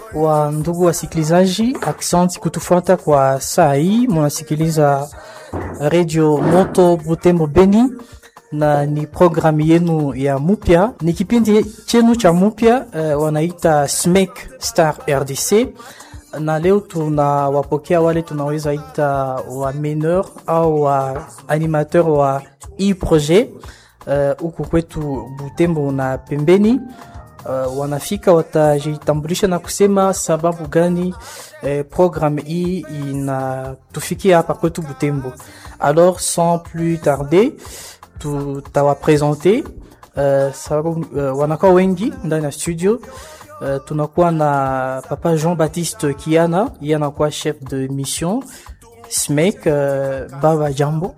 wa ndugu wasikilizaji, aksanti kutufuata kwa saa hii. Munasikiliza Radio Moto Butembo Beni na ni programu yenu ya mupya, ni kipindi chenu cha mupya uh, wanaita SMEC Star RDC, na leo tunawapokea wale tunaweza ita wa meneur au wa animateur wa hii projet huku uh, kwetu Butembo na pembeni. Uh, wanafika watajitambulisha na kusema sababu gani eh, programme hii inatufikia hapa kwetu Butembo. Alors sans plus tarder tutawapresente uh, sababu uh, wanakuwa wengi ndani ya studio uh, tunakuwa na papa Jean Baptiste Kiana, yeye anakuwa chef de mission SMEC. Uh, baba jambo.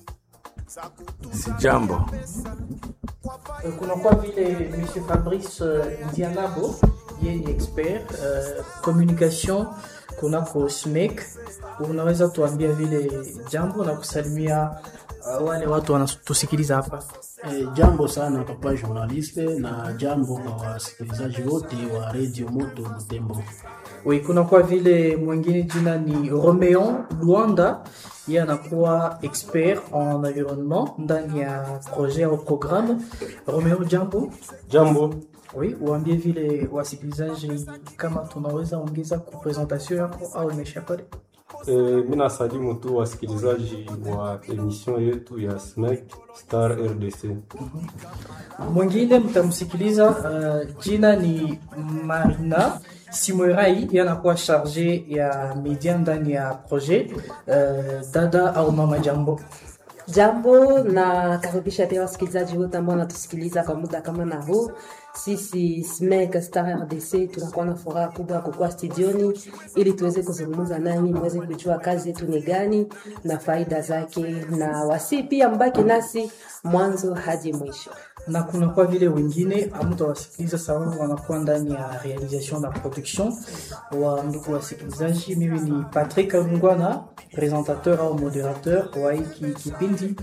Si jambo. kunakuwa vile monsieur Fabrice uh, Ndianabo yeye ni expert uh, communication kunako SMEC. Unaweza tuambia vile jambo na kusalimia uh, wale watu wanatusikiliza hapa? E, jambo sana papa journaliste na jambo kwa wasikilizaji wote wa Radio Moto Butembo. Oui, kunakuwa vile mwingine jina ni Romeon Luanda, yeye anakuwa expert en environnement ndani ya projet au programme. Romeon, jambo. Jambo. Oui, uambie vile wasikilizaji kama tunaweza ongeza ku presentation yako au imesha pale. E, mi nasalimu tu wasikilizaji wa emission yetu ya SMEC Star RDC. Mwingine mtamsikiliza uh, jina ni Marina Simorai, yanakuwa charge ya media ndani ya projet uh, dada au mama. Jambo jambo, na karibisha pia wasikilizaji wote ambao wanatusikiliza kwa muda kama na huu. Sisi SMEC Star RDC tunakuwa na furaha kubwa ya kukuwa studioni ili tuweze kuzungumza nanyi, muweze kujua kazi yetu ni gani na faida zake, na wasi pia mbaki nasi mwanzo hadi mwisho na kunakuwa vile wengine amutawasikiliza sababu wanakuwa ndani ya realisation na production wa ndugu wasikilizaji. Mimi ni Patrick Alungwana, presentateur au moderateur wa hiki kipindi